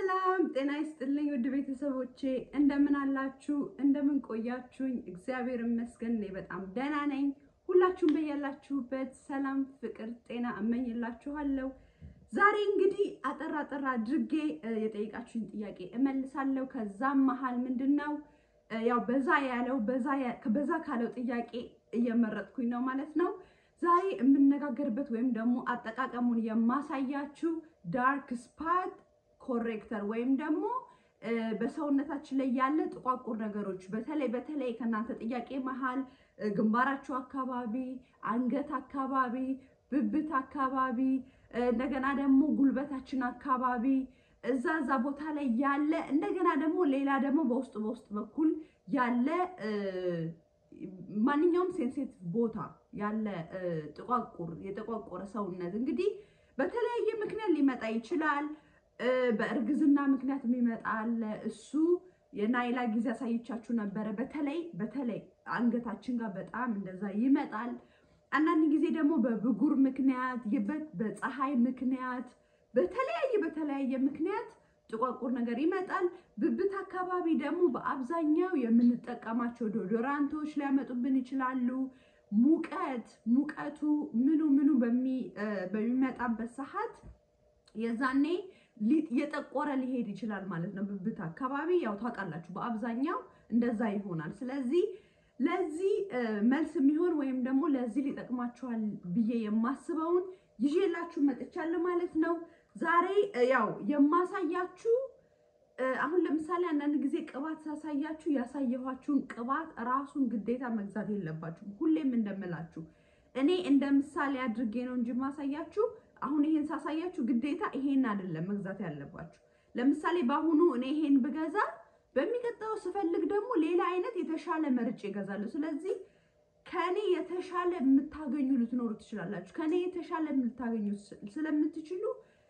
ሰላም ጤና ይስጥልኝ ውድ ቤተሰቦቼ እንደምን አላችሁ? እንደምን ቆያችሁኝ? እግዚአብሔር ይመስገን እኔ በጣም ደህና ነኝ። ሁላችሁም በያላችሁበት ሰላም፣ ፍቅር፣ ጤና እመኝላችኋለሁ። ዛሬ እንግዲህ አጠር አጠር አድርጌ የጠየቃችሁኝ ጥያቄ እመልሳለሁ። ከዛም መሀል ምንድን ነው ያው በዛ ያለው በዛ ካለው ጥያቄ እየመረጥኩኝ ነው ማለት ነው። ዛሬ የምነጋገርበት ወይም ደግሞ አጠቃቀሙን የማሳያችሁ ዳርክ ስፓት ኮሬክተር ወይም ደግሞ በሰውነታችን ላይ ያለ ጥቋቁር ነገሮች በተለይ በተለይ ከእናንተ ጥያቄ መሀል ግንባራችሁ አካባቢ፣ አንገት አካባቢ፣ ብብት አካባቢ እንደገና ደግሞ ጉልበታችን አካባቢ እዛ እዛ ቦታ ላይ ያለ እንደገና ደግሞ ሌላ ደግሞ በውስጥ በውስጥ በኩል ያለ ማንኛውም ሴንሴቲቭ ቦታ ያለ ጥቋቁር የጠቋቆረ ሰውነት እንግዲህ በተለያየ ምክንያት ሊመጣ ይችላል። በእርግዝና ምክንያት የሚመጣ አለ። እሱ የናይላ ጊዜ አሳይቻችሁ ነበረ። በተለይ በተለይ አንገታችን ጋር በጣም እንደዛ ይመጣል። አንዳንድ ጊዜ ደግሞ በብጉር ምክንያት በፀሐይ ምክንያት በተለያየ በተለያየ ምክንያት ጥቋቁር ነገር ይመጣል። ብብት አካባቢ ደግሞ በአብዛኛው የምንጠቀማቸው ዶዶራንቶች ሊያመጡብን ይችላሉ። ሙቀት ሙቀቱ ምኑ ምኑ በሚመጣበት ሰዓት የዛኔ የጠቆረ ሊሄድ ይችላል ማለት ነው። ብብት አካባቢ ያው ታውቃላችሁ፣ በአብዛኛው እንደዛ ይሆናል። ስለዚህ ለዚህ መልስ የሚሆን ወይም ደግሞ ለዚህ ሊጠቅማችኋል ብዬ የማስበውን ይዤላችሁ መጥቻለሁ ማለት ነው። ዛሬ ያው የማሳያችሁ አሁን ለምሳሌ አንዳንድ ጊዜ ቅባት ሳሳያችሁ ያሳየኋችሁን ቅባት ራሱን ግዴታ መግዛት የለባችሁም። ሁሌም እንደምላችሁ እኔ እንደ ምሳሌ አድርጌ ነው እንጂ ማሳያችሁ። አሁን ይሄን ሳሳያችሁ ግዴታ ይሄን አይደለም መግዛት ያለባችሁ። ለምሳሌ በአሁኑ እኔ ይሄን ብገዛ በሚቀጥለው ስፈልግ ደግሞ ሌላ አይነት የተሻለ መርጬ እገዛለሁ። ስለዚህ ከኔ የተሻለ የምታገኙ ልትኖሩ ትችላላችሁ። ከኔ የተሻለ የምታገኙ ስለምትችሉ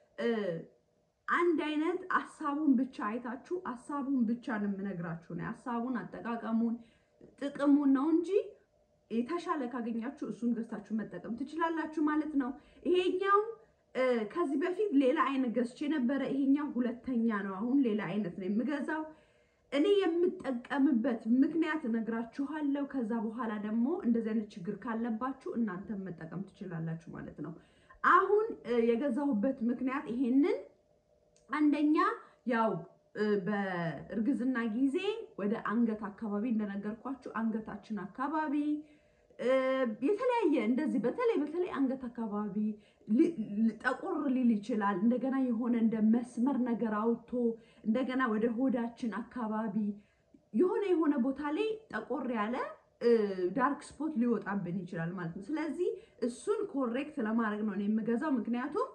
አንድ አይነት ሀሳቡን ብቻ አይታችሁ ሀሳቡን ብቻ ነው የምነግራችሁ ነው። ሀሳቡን አጠቃቀሙን፣ ጥቅሙን ነው እንጂ የተሻለ ካገኛችሁ እሱን ገዝታችሁ መጠቀም ትችላላችሁ ማለት ነው። ይሄኛው ከዚህ በፊት ሌላ አይነት ገዝቼ ነበረ። ይሄኛው ሁለተኛ ነው። አሁን ሌላ አይነት ነው የምገዛው። እኔ የምጠቀምበት ምክንያት እነግራችኋለሁ። ከዛ በኋላ ደግሞ እንደዚህ አይነት ችግር ካለባችሁ እናንተም መጠቀም ትችላላችሁ ማለት ነው። አሁን የገዛሁበት ምክንያት ይሄንን አንደኛ ያው በእርግዝና ጊዜ ወደ አንገት አካባቢ እንደነገርኳችሁ አንገታችን አካባቢ የተለያየ እንደዚህ በተለይ በተለይ አንገት አካባቢ ጠቆር ሊል ይችላል። እንደገና የሆነ እንደ መስመር ነገር አውጥቶ እንደገና ወደ ሆዳችን አካባቢ የሆነ የሆነ ቦታ ላይ ጠቆር ያለ ዳርክ ስፖት ሊወጣብን ይችላል ማለት ነው። ስለዚህ እሱን ኮሬክት ለማድረግ ነው የምገዛው። ምክንያቱም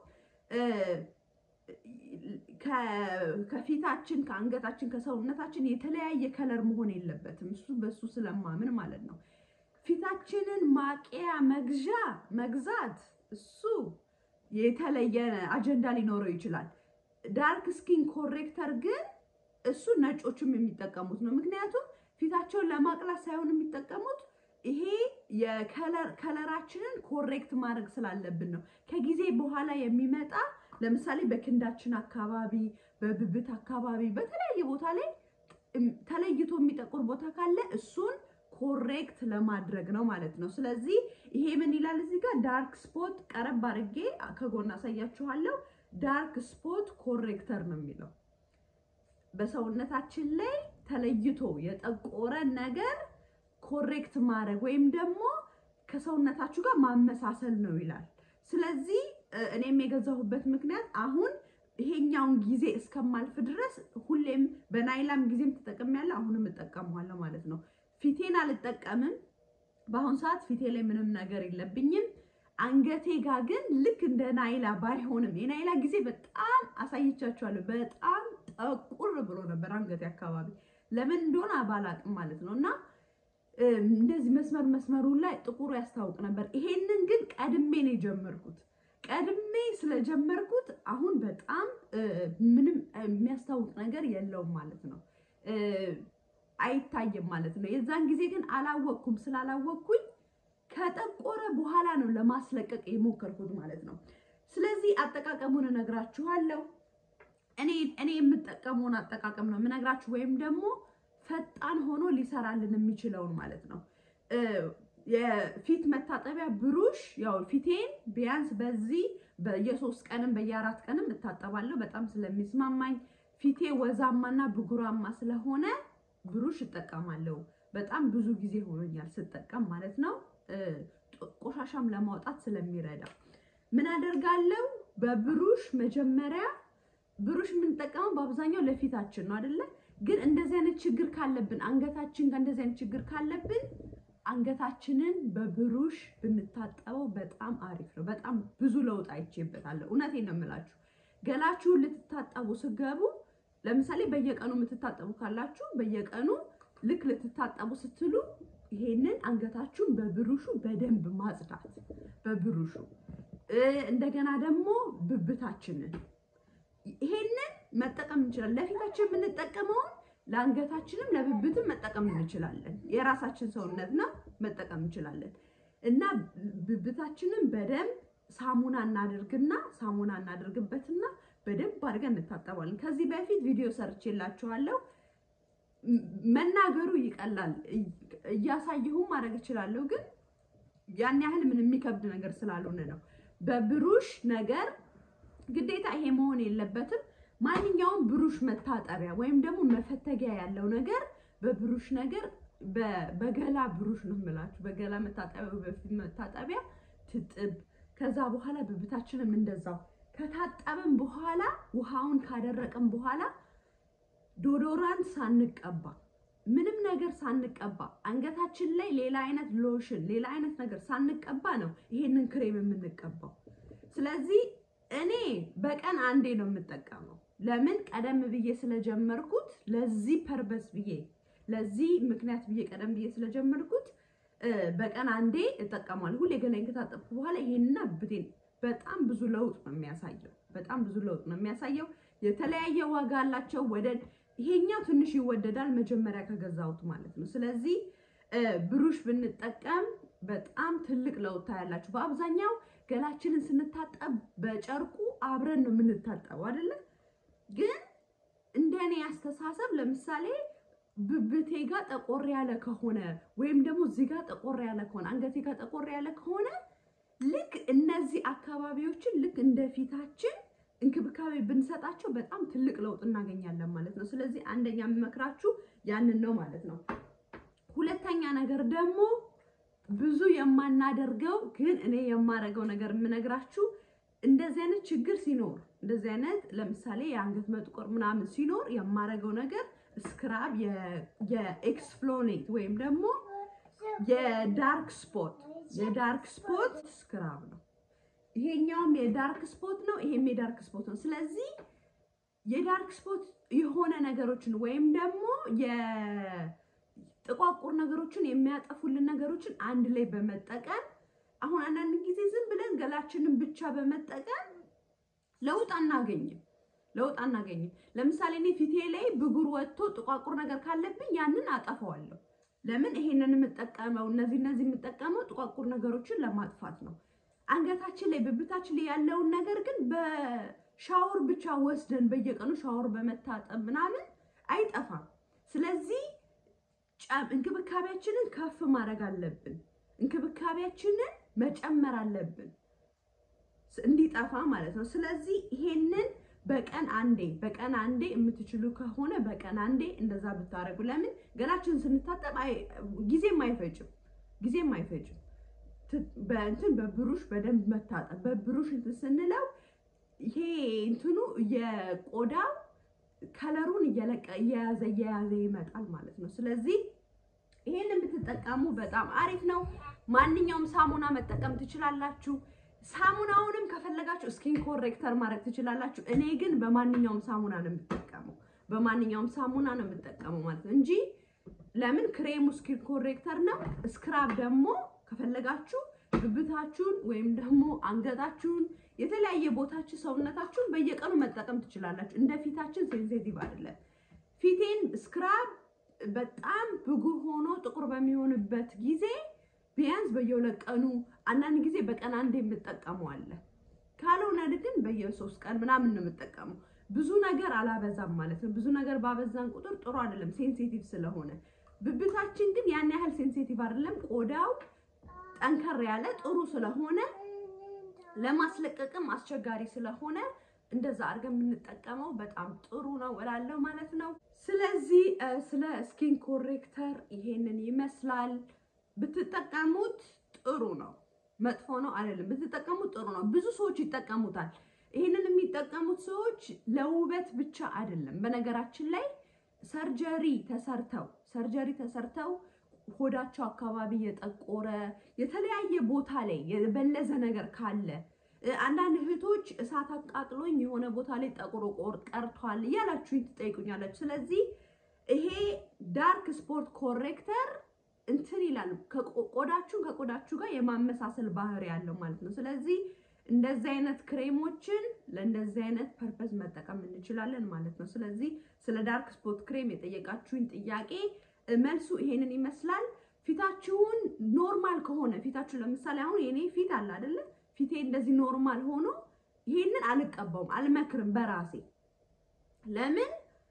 ከፊታችን ከአንገታችን ከሰውነታችን የተለያየ ከለር መሆን የለበትም። እሱ በሱ ስለማምን ማለት ነው። ፊታችንን ማቂያ መግዣ መግዛት እሱ የተለየ አጀንዳ ሊኖረው ይችላል። ዳርክ ስኪን ኮሬክተር ግን እሱ ነጮችም የሚጠቀሙት ነው። ምክንያቱም ፊታቸውን ለማቅላት ሳይሆን የሚጠቀሙት ይሄ የከለራችንን ኮሬክት ማድረግ ስላለብን ነው። ከጊዜ በኋላ የሚመጣ ለምሳሌ በክንዳችን አካባቢ፣ በብብት አካባቢ፣ በተለያየ ቦታ ላይ ተለይቶ የሚጠቁር ቦታ ካለ እሱን ኮሬክት ለማድረግ ነው ማለት ነው። ስለዚህ ይሄ ምን ይላል እዚህ ጋር ዳርክ ስፖት፣ ቀረብ አድርጌ ከጎን አሳያችኋለሁ። ዳርክ ስፖት ኮሬክተር ነው የሚለው በሰውነታችን ላይ ተለይቶ የጠቆረ ነገር ኮሬክት ማድረግ ወይም ደግሞ ከሰውነታችሁ ጋር ማመሳሰል ነው ይላል። ስለዚህ እኔም የገዛሁበት ምክንያት አሁን ይሄኛውን ጊዜ እስከማልፍ ድረስ ሁሌም በናይላም ጊዜም ተጠቅሜያለሁ፣ አሁንም እጠቀመዋለሁ ማለት ነው። ፊቴን አልጠቀምም። በአሁኑ ሰዓት ፊቴ ላይ ምንም ነገር የለብኝም። አንገቴ ጋር ግን ልክ እንደ ናይላ ባይሆንም የናይላ ጊዜ በጣም አሳይቻችኋለሁ። በጣም ጠቁር ብሎ ነበር አንገቴ አካባቢ ለምን እንደሆነ ባላቅም ማለት ነው። እና እንደዚህ መስመር መስመሩ ላይ ጥቁሩ ያስታውቅ ነበር። ይሄንን ግን ቀድሜ ነው የጀመርኩት። ቀድሜ ስለጀመርኩት አሁን በጣም ምንም የሚያስታውቅ ነገር የለውም ማለት ነው። አይታይም ማለት ነው። የዛን ጊዜ ግን አላወቅኩም። ስላላወቅኩኝ ከጠቆረ በኋላ ነው ለማስለቀቅ የሞከርኩት ማለት ነው። ስለዚህ አጠቃቀሙን እነግራችኋለሁ። እኔ እኔ የምጠቀመውን አጠቃቀም ነው የምነግራችሁ፣ ወይም ደግሞ ፈጣን ሆኖ ሊሰራልን የሚችለውን ማለት ነው። የፊት መታጠቢያ ብሩሽ ያው ፊቴን ቢያንስ በዚህ በየሶስት ቀንም በየአራት ቀንም እታጠባለሁ። በጣም ስለሚስማማኝ ፊቴ ወዛማና ብጉራማ ስለሆነ ብሩሽ እጠቀማለሁ። በጣም ብዙ ጊዜ ሆኖኛል ስጠቀም ማለት ነው። ቆሻሻም ለማውጣት ስለሚረዳ ምን አደርጋለሁ? በብሩሽ መጀመሪያ ብሩሽ የምንጠቀመው በአብዛኛው ለፊታችን ነው አይደለ? ግን እንደዚህ አይነት ችግር ካለብን አንገታችን ጋር እንደዚህ አይነት ችግር ካለብን አንገታችንን በብሩሽ ብንታጠበው በጣም አሪፍ ነው። በጣም ብዙ ለውጥ አይቼበታለሁ። እውነቴን ነው የምላችሁ። ገላችሁን ልትታጠቡ ስገቡ፣ ለምሳሌ በየቀኑ የምትታጠቡ ካላችሁ በየቀኑ ልክ ልትታጠቡ ስትሉ ይሄንን አንገታችሁን በብሩሹ በደንብ ማጽዳት በብሩሹ እንደገና ደግሞ ብብታችንን ይሄንን መጠቀም እንችላለን። ለፊታችን የምንጠቀመውን ለአንገታችንም ለብብትም መጠቀም እንችላለን። የራሳችን ሰውነት ነው መጠቀም እንችላለን። እና ብብታችንን በደንብ ሳሙና እናድርግና ሳሙና እናድርግበትና በደንብ አድርገን እንታጠባለን። ከዚህ በፊት ቪዲዮ ሰርቼላችኋለሁ። መናገሩ ይቀላል፣ እያሳየሁም ማድረግ እችላለሁ። ግን ያን ያህል ምን የሚከብድ ነገር ስላልሆነ ነው። በብሩሽ ነገር ግዴታ ይሄ መሆን የለበትም። ማንኛውም ብሩሽ መታጠቢያ ወይም ደግሞ መፈተጊያ ያለው ነገር በብሩሽ ነገር በገላ ብሩሽ ነው የምላችሁ። በገላ መታጠቢያ በፊት መታጠቢያ ትጥብ። ከዛ በኋላ ብብታችንም እንደዛው ከታጠብን በኋላ ውሃውን ካደረቅን በኋላ ዶዶራንት ሳንቀባ ምንም ነገር ሳንቀባ አንገታችን ላይ ሌላ አይነት ሎሽን ሌላ አይነት ነገር ሳንቀባ ነው ይሄንን ክሬም የምንቀባው። ስለዚህ እኔ በቀን አንዴ ነው የምጠቀመው። ለምን ቀደም ብዬ ስለጀመርኩት ለዚህ ፐርበስ ብዬ ለዚህ ምክንያት ብዬ ቀደም ብዬ ስለጀመርኩት በቀን አንዴ እጠቀማለሁ። ሁሌ ገላይን ከታጠብኩ በኋላ ይሄንና ብቴን በጣም ብዙ ለውጥ ነው የሚያሳየው። በጣም ብዙ ለውጥ ነው የሚያሳየው። የተለያየ ዋጋ አላቸው። ወደ ይሄኛው ትንሽ ይወደዳል መጀመሪያ ከገዛሁት ማለት ነው። ስለዚህ ብሩሽ ብንጠቀም በጣም ትልቅ ለውጥ ታያላችሁ። በአብዛኛው ገላችንን ስንታጠብ በጨርቁ አብረን ነው የምንታጠበው አይደለ? ግን እንደኔ አስተሳሰብ ለምሳሌ ብብቴ ጋር ጠቆር ያለ ከሆነ ወይም ደግሞ እዚህ ጋር ጠቆር ያለ ከሆነ አንገቴ ጋር ጠቆር ያለ ከሆነ ልክ እነዚህ አካባቢዎችን ልክ እንደ ፊታችን እንክብካቤ ብንሰጣቸው በጣም ትልቅ ለውጥ እናገኛለን ማለት ነው። ስለዚህ አንደኛ የምመክራችሁ ያንን ነው ማለት ነው። ሁለተኛ ነገር ደግሞ ብዙ የማናደርገው ግን እኔ የማደርገው ነገር የምነግራችሁ እንደዚህ አይነት ችግር ሲኖር እንደዚህ አይነት ለምሳሌ የአንገት መጥቆር ምናምን ሲኖር የማደርገው ነገር ስክራብ የኤክስፍሎኔት ወይም ደግሞ የዳርክ ስፖት የዳርክ ስፖት ስክራብ ነው። ይሄኛውም የዳርክ ስፖት ነው፣ ይሄም የዳርክ ስፖት ነው። ስለዚህ የዳርክ ስፖት የሆነ ነገሮችን ወይም ደግሞ የጥቋቁር ነገሮችን የሚያጠፉልን ነገሮችን አንድ ላይ በመጠቀም አሁን አንዳንድ ጊዜ ዝም ብለን ገላችንን ብቻ በመጠቀም ለውጥ አናገኝም ለውጥ አናገኝም። ለምሳሌ እኔ ፊቴ ላይ ብጉር ወጥቶ ጥቋቁር ነገር ካለብኝ ያንን አጠፋዋለሁ። ለምን ይሄንን የምጠቀመው እነዚህ እነዚህ የምጠቀመው ጥቋቁር ነገሮችን ለማጥፋት ነው። አንገታችን ላይ ብብታችን ላይ ያለውን ነገር ግን በሻወር ብቻ ወስደን በየቀኑ ሻወር በመታጠብ ምናምን አይጠፋም። ስለዚህ እንክብካቤያችንን ከፍ ማድረግ አለብን። እንክብካቤያችንን መጨመር አለብን እንዲጠፋ ማለት ነው። ስለዚህ ይሄንን በቀን አንዴ በቀን አንዴ የምትችሉ ከሆነ በቀን አንዴ እንደዛ ብታደርጉ፣ ለምን ገላችንን ስንታጠብ ጊዜም አይፈጭም ጊዜም አይፈጭም። በእንትን በብሩሽ በደንብ መታጠብ በብሩሽ እንትን ስንለው ይሄ እንትኑ የቆዳው ከለሩን እየለቀ እየያዘ እየያዘ ይመጣል ማለት ነው። ስለዚህ ይሄንን ብትጠቀሙ በጣም አሪፍ ነው። ማንኛውም ሳሙና መጠቀም ትችላላችሁ። ሳሙናውንም ከፈለጋችሁ ስኪን ኮሬክተር ማድረግ ትችላላችሁ። እኔ ግን በማንኛውም ሳሙና ነው የምጠቀመው፣ በማንኛውም ሳሙና ነው የምጠቀመው ማለት ነው እንጂ ለምን ክሬሙ ስኪን ኮሬክተር ነው። ስክራብ ደግሞ ከፈለጋችሁ ብብታችሁን ወይም ደግሞ አንገታችሁን የተለያየ ቦታችሁ ሰውነታችሁን በየቀኑ መጠቀም ትችላላችሁ። እንደ ፊታችን ሴንሲቲቭ አይደለም። ፊቴን ስክራብ በጣም ብጉር ሆኖ ጥቁር በሚሆንበት ጊዜ ቢያንስ በየሁለት ቀኑ አንዳንድ ጊዜ በቀን አንድ የምጠቀመው አለ። ካልሆነ ግን በየሶስት ቀን ምናምን ነው የምጠቀመው። ብዙ ነገር አላበዛም ማለት ነው። ብዙ ነገር ባበዛን ቁጥር ጥሩ አይደለም፣ ሴንሲቲቭ ስለሆነ። ብብታችን ግን ያን ያህል ሴንሲቲቭ አይደለም። ቆዳው ጠንከር ያለ ጥሩ ስለሆነ ለማስለቀቅም አስቸጋሪ ስለሆነ እንደዛ አድርገን የምንጠቀመው በጣም ጥሩ ነው እላለሁ ማለት ነው። ስለዚህ ስለ ስኪን ኮሬክተር ይሄንን ይመስላል። ብትጠቀሙት ጥሩ ነው፣ መጥፎ ነው አይደለም። ብትጠቀሙት ጥሩ ነው። ብዙ ሰዎች ይጠቀሙታል። ይህንን የሚጠቀሙት ሰዎች ለውበት ብቻ አይደለም። በነገራችን ላይ ሰርጀሪ ተሰርተው ሰርጀሪ ተሰርተው ሆዳቸው አካባቢ የጠቆረ የተለያየ ቦታ ላይ የበለዘ ነገር ካለ አንዳንድ እህቶች እሳት አቃጥሎኝ የሆነ ቦታ ላይ ጠቁሮ ቀርቷል እያላችሁ ትጠይቁኛላችሁ። ስለዚህ ይሄ ዳርክ ስፖት ኮሬክተር እንትን ይላል ቆዳችሁን ከቆዳችሁ ጋር የማመሳሰል ባህሪ ያለው ማለት ነው። ስለዚህ እንደዚህ አይነት ክሬሞችን ለእንደዚህ አይነት ፐርፐዝ መጠቀም እንችላለን ማለት ነው። ስለዚህ ስለ ዳርክ ስፖት ክሬም የጠየቃችሁኝ ጥያቄ መልሱ ይሄንን ይመስላል። ፊታችሁን ኖርማል ከሆነ ፊታችሁ ለምሳሌ አሁን የኔ ፊት አለ አይደለ? ፊቴ እንደዚህ ኖርማል ሆኖ ይሄንን አልቀባውም፣ አልመክርም በራሴ ለምን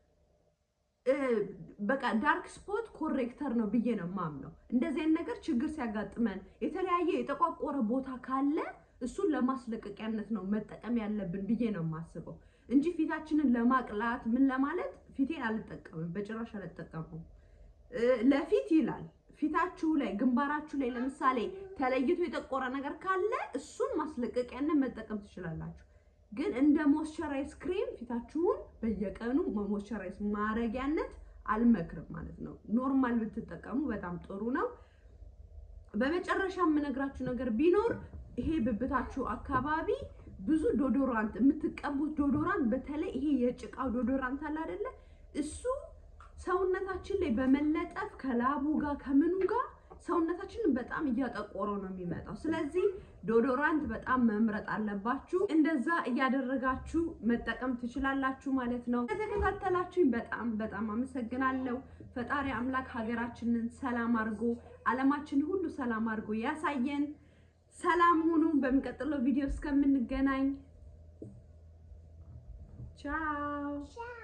በቃ ዳርክ ስፖት ኮሬክተር ነው ብዬ ነው ማምነው። እንደዚህ አይነት ነገር ችግር ሲያጋጥመን የተለያየ የጠቋቆረ ቦታ ካለ እሱን ለማስለቀቂያነት ነው መጠቀም ያለብን ብዬ ነው የማስበው እንጂ ፊታችንን ለማቅላት ምን ለማለት ፊቴን አልጠቀምም፣ በጭራሽ አልጠቀምም። ለፊት ይላል ፊታችሁ ላይ ግንባራችሁ ላይ ለምሳሌ ተለይቶ የጠቆረ ነገር ካለ እሱን ማስለቀቂያነት መጠቀም ትችላላችሁ። ግን እንደ ሞይስቸራይዝ ክሬም ፊታችሁን በየቀኑ ሞይስቸራይዝ ማረጊያነት አልመክርም ማለት ነው። ኖርማል ብትጠቀሙ በጣም ጥሩ ነው። በመጨረሻ የምነግራችሁ ነገር ቢኖር ይሄ ብብታችሁ አካባቢ ብዙ ዶዶራንት የምትቀቡት ዶዶራንት፣ በተለይ ይሄ የጭቃው ዶዶራንት አለ አይደለ? እሱ ሰውነታችን ላይ በመለጠፍ ከላቡ ጋር ከምኑ ጋር ሰውነታችንን በጣም እያጠቆረው ነው የሚመጣው። ስለዚህ ዶዶራንት በጣም መምረጥ አለባችሁ። እንደዛ እያደረጋችሁ መጠቀም ትችላላችሁ ማለት ነው። ከተከታተላችሁኝ በጣም በጣም አመሰግናለሁ። ፈጣሪ አምላክ ሀገራችንን ሰላም አድርጎ ዓለማችንን ሁሉ ሰላም አድርጎ ያሳየን። ሰላም ሁኑ። በሚቀጥለው ቪዲዮ እስከምንገናኝ ቻው።